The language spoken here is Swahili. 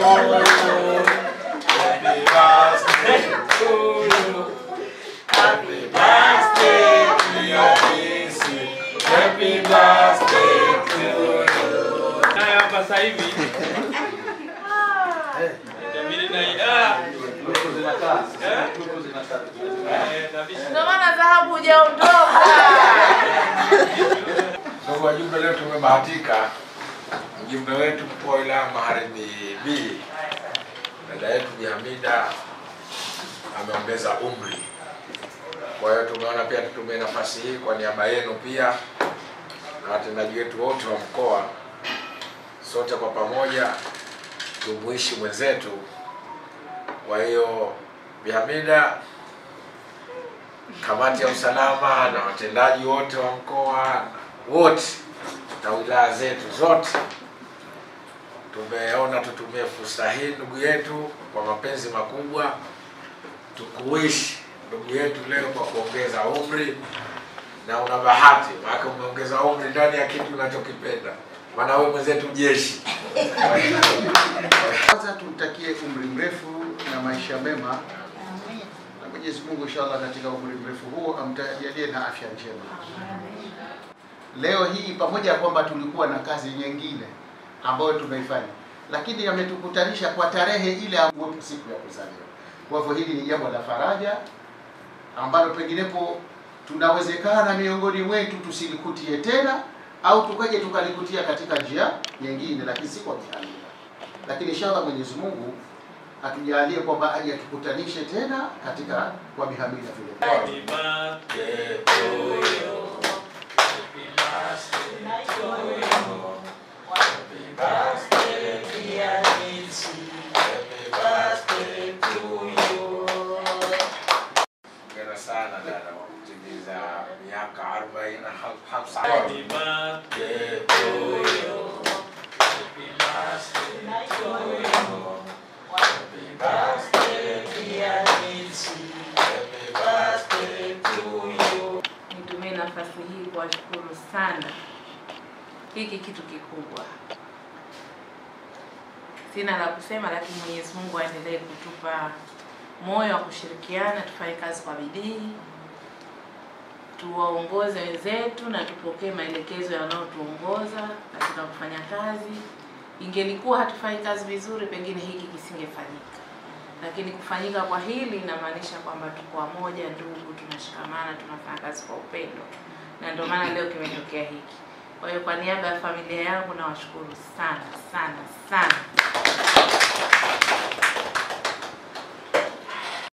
Happy birthday to you. Happy birthday, dear Kisi. Happy birthday to you. Nayo hapa sasa hivi. Itabidi na ida. Eh, kabisa. Ndio maana dhahabu hujaondoka. Ndugu wajumbe, leo tumebahatika mjumbe wetu mkuu wa wilaya Magharibi B, dada yetu Bi Hamida ameongeza umri. Kwa hiyo tumeona pia tutumie nafasi hii kwa niaba yenu pia na watendaji wetu wote wa mkoa, sote kwa pamoja tumuishi mwenzetu. Kwa hiyo Bi Hamida, kamati ya usalama na watendaji wote wa mkoa wote na wilaya zetu zote tumeona tutumie fursa hii ndugu yetu kwa mapenzi makubwa tukuishi ndugu yetu leo kwa kuongeza umri na una bahati maana umeongeza umri ndani ya kitu unachokipenda maana wewe mwenzetu jeshi Kwanza tumtakie umri mrefu na maisha mema, na Mwenyezi Mungu inshallah katika umri mrefu huo amtajalie na afya njema. Leo hii pamoja ya kwamba tulikuwa na kazi nyingine ambayo tumeifanya, lakini ametukutanisha kwa tarehe ile ambapo siku ya kuzaliwa. Kwa hivyo hili ni jambo la faraja ambalo penginepo tunawezekana miongoni mwetu tusilikutie tena au tukaje tukalikutia katika njia nyingine, lakini si kwa kihalila. Lakini inshallah Mwenyezi Mungu atujalie kwamba aje atukutanishe tena katika kwa bihamida vile. Happy birthday to you. Happy birthday to you. Happy birthday, dear Nancy. Happy birthday to you. Hongera sana dada kwa kutimiza miaka 40 na hamsa. Happy birthday to you. Happy birthday to you. Happy birthday, dear Nancy. Happy birthday to you. Nitumie nafasi hii kuwashukuru sana. Hiki kitu kikubwa, sina la kusema, lakini Mwenyezi Mungu aendelee kutupa moyo wa kushirikiana, tufanye kazi kwa bidii, tuwaongoze wenzetu na tupokee maelekezo yanayotuongoza katika kufanya kazi. Ingelikuwa hatufanyi kazi vizuri, pengine hiki kisingefanyika, lakini kufanyika kwa hili inamaanisha kwamba tuko pamoja, ndugu, tunashikamana, tunafanya kazi kwa upendo, na ndio maana leo kimetokea hiki. Kwa hiyo kwa niaba ya familia yangu nawashukuru sana sana sana.